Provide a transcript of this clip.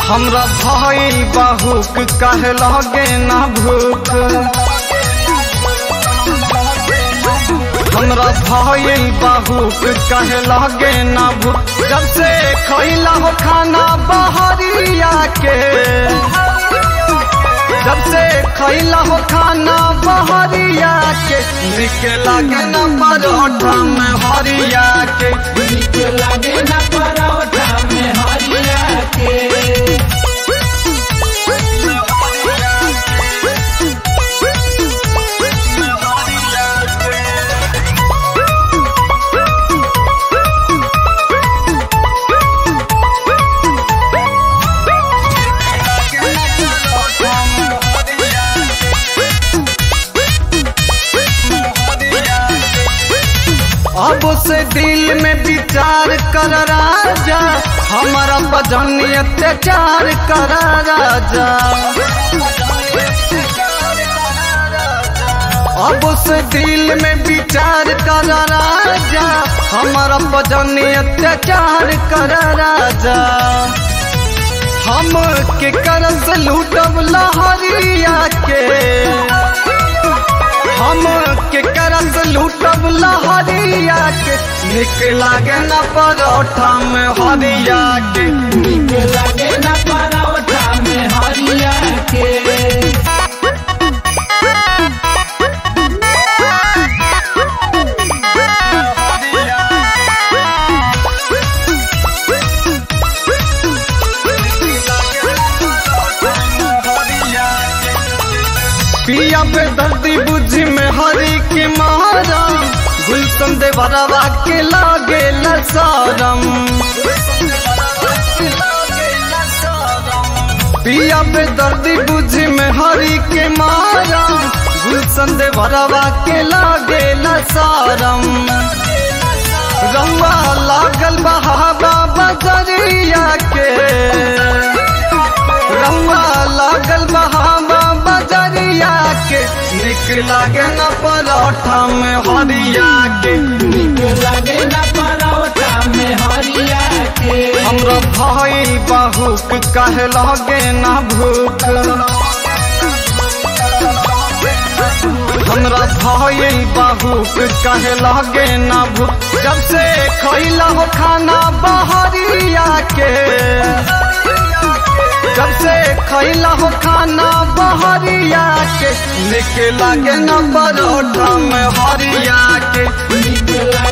हमरा भइल बहुक कहे लगे ना भूख हमरा भइल बहुक कहे लगे ना भूख जब से खैला हो खाना बहरिया के जब से खैला हो खाना बहरिया के निक लागे ना परोठा में हरिया के निक लागे ना परोठा में हरिया के अब से दिल में विचार कर राजा हमारा बजन अत्याचार कर राजा अब से दिल में विचार कर राजा हमारा बजन अत्याचार कर राजा हम के करस लूटब लहरिया के हम के करस लूटब लहरिया के निक लागे न परोठा में हरिया के निक लागे ना परोठा में हरिया के पिया पे दर्दी बुझी में हरी के मारा गुलशन दे भरवा के लागे लसारम पिया पे दर्दी बुझी में हरी के मारा गुलशन दे भरवा के लागे लसारम रंगा लागल बहावा बजरिया के रंगा लागल बहावा बजरिया के निक लागे न परोठा में हरिया के निक लागे ना परोठा में हरिया के हमरा भाई बहुक कहे लगे ना भूख हमरा भाई बहुक कहे लगे ना भूख जब से खैला हो खाना बहरिया के जब से खैला हो खाना बहरिया के निक लागे न परोठा में हरिया के निक लागे